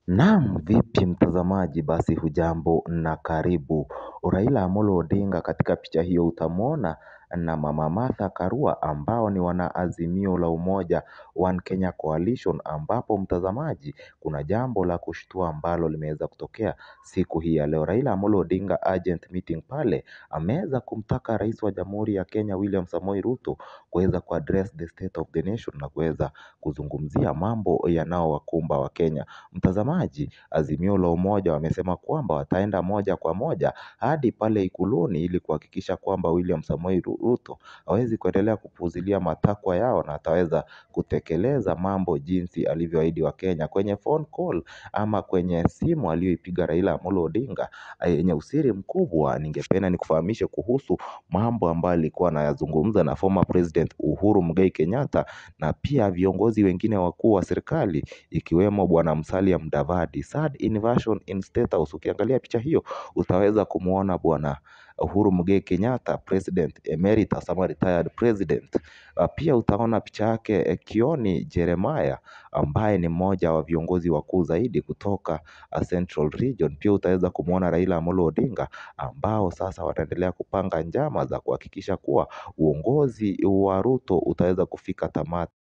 Naam vipi mtazamaji basi hujambo na karibu. Raila Amolo Odinga katika picha hiyo utamuona na mama Martha Karua ambao ni wanaazimio la umoja One Kenya Coalition ambapo mtazamaji kuna jambo la kushtua ambalo limeweza kutokea siku hii ya leo. Raila Amolo Odinga urgent meeting pale ameweza kumtaka rais wa jamhuri ya Kenya William Samoei Ruto kuweza kuaddress the state of the nation na kuweza kuzungumzia mambo yanayowakumba wakenya. Mtazamaji azimio la umoja wamesema kwamba wataenda moja kwa moja hadi pale ikuluni ili kuhakikisha kwamba William Samoei Ruto hawezi kuendelea kupuuzilia matakwa yao na ataweza kutekeleza mambo jinsi alivyoahidi wakenya kwenye phone call ama kwenye simu aliyoipiga Raila Amolo Odinga yenye usiri mkubwa ningependa nikufahamishe kuhusu mambo ambayo alikuwa anayazungumza na former president Uhuru Muigai Kenyatta na pia viongozi wengine wakuu wa serikali ikiwemo bwana Musalia Mudavadi third inversion in state house ukiangalia picha hiyo utaweza kumuona bwana Uhuru Muigai Kenyatta president emeritus ama retired president pia utaona picha yake Kioni Jeremiah ambaye ni mmoja wa viongozi wakuu zaidi kutoka Central Region pia utaweza kumuona Raila Amolo Odinga ambao sasa wataendelea kupanga njama za kuhakikisha kuwa uongozi wa Ruto utaweza kufika tamati